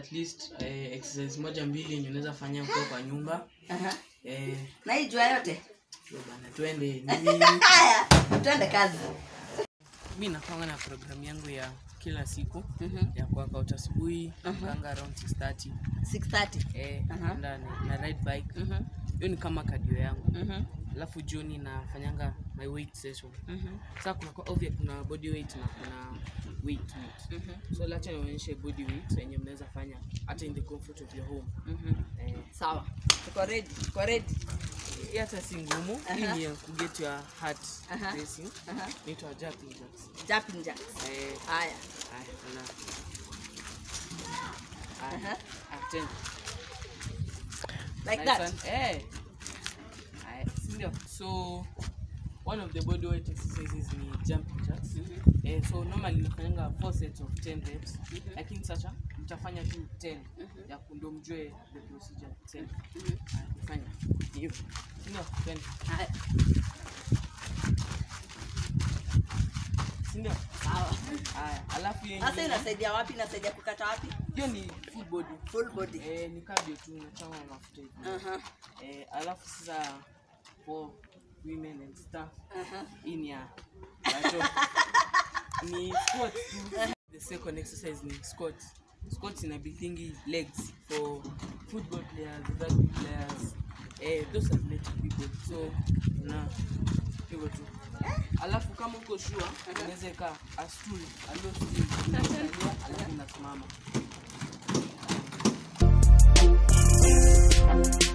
at least eh, exercise moja mbili yenye unaweza fanya ukiwa kwa nyumba Aha. eh, na hii jua yote yo bana twende nini haya tuende kazi mi napanga na programu yangu ya kila siku Mhm. ya kuworkout asubuhi napanga around 6:30 6:30 eh, Aha. naenda na, na ride bike Mhm. hiyo ni kama cardio yangu Mhm. alafu jioni nafanyanga my weight session Mhm. sasa kuna kwa obvious kuna body weight na kuna weight weight Mhm. so lacha nionyeshe body weight yenye mnaweza fanya hata in the comfort of your home Mhm. eh, sawa tuko ready tuko ready hii hata si ngumu hii Aha. ni ya kuget your heart Aha. racing Aha. naitwa jumping jacks jumping jacks eh, haya haya kuna Aha. haya ah, tena like Nice that one. Eh. Haya, si ndio? so one of the body weight exercises ni jumping jacks eh, so normally nafanyanga four sets of 10 reps lakini sasa mtafanya tu 10 ya ndo mjue the procedure 10 Haya, fanya hivyo Si ndio twende haya si ndio sawa haya alafu yenye sasa inasaidia wapi inasaidia kukata wapi hiyo ni full body full body eh, ni cardio tu unachoma mafuta hivi Aha. eh, alafu sasa for women and stuff Aha. hii ni ya watoto. ni squats tu the second exercise ni squats squats ina building legs for football players rugby players eh, those athletic people so na hivyo tu alafu kama uko sure unaweza kaa a stool a low stool unakalia alafu unasimama